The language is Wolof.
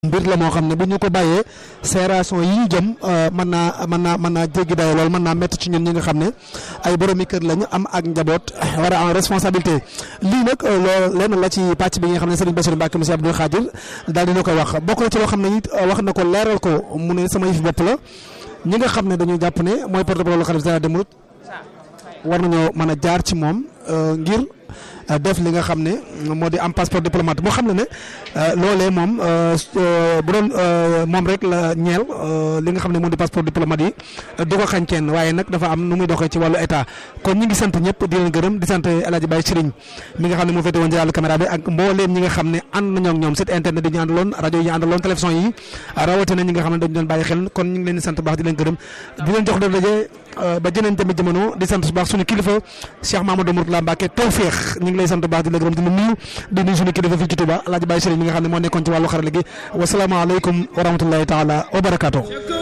mbir la moo xam ne bu ñu ko bàyyee sération yi ñu jëm mën naa mën naa mën naa jéggi dayo lool mën naa métti ci ñun ñi nga xam ne ay boromi kër lañu am ak njaboot war a en responsabilité lii nag loolu lenn la ci pàcc bi nga xam ne Serigne Bassirou Mbacké monsieur Abdoul Khadir daal dina koy wax bokk na ci loo xam ne it wax na ko leeral ko mu ne sama yëf bopp la ñi nga xam ne dañuy jàpp ne mooy porte-parole xalifa général des mourides war nañoo mën a jaar ci moom ngir def li nga xam ne moo di am passeport diplomate moo xam ne ne loolee moom bu doon moom rek la ñeel li nga xam ne moo di passeport diplomate yi du ko xañ kenn waaye nag dafa am nu muy doxee ci wàllu état kon ñi ngi sant ñëpp di leen gërëm di sant El Hadj Baye Serigne mi nga xam ne moo féete woon ci wàllu caméra bi ak mbooleem ñi nga xam ne ànd nañoo ak ñoom site internet yi ñu àndaloon rajo yi ñu àndaloon télévision yi rawatina ñi nga xam ne dañu doon bàyyi xel kon ñu ngi leen di sant baax di leen gërëm di leen jox doon daje ba jëneen tamit jamono di sant bu baax suñu kilifa Cheikh Mamadou Mourtala Mbacké Tawfekh ñu ngi lay sant baax di la gërëm di la nuyu di nuyu suñu kilifa fii ci Touba El Hadj Baye Serigne mi nga xam ne moo nekkoon ci wàllu xarala gi wasalaamaaleykum wa rahmatullahi taala wa barakaatu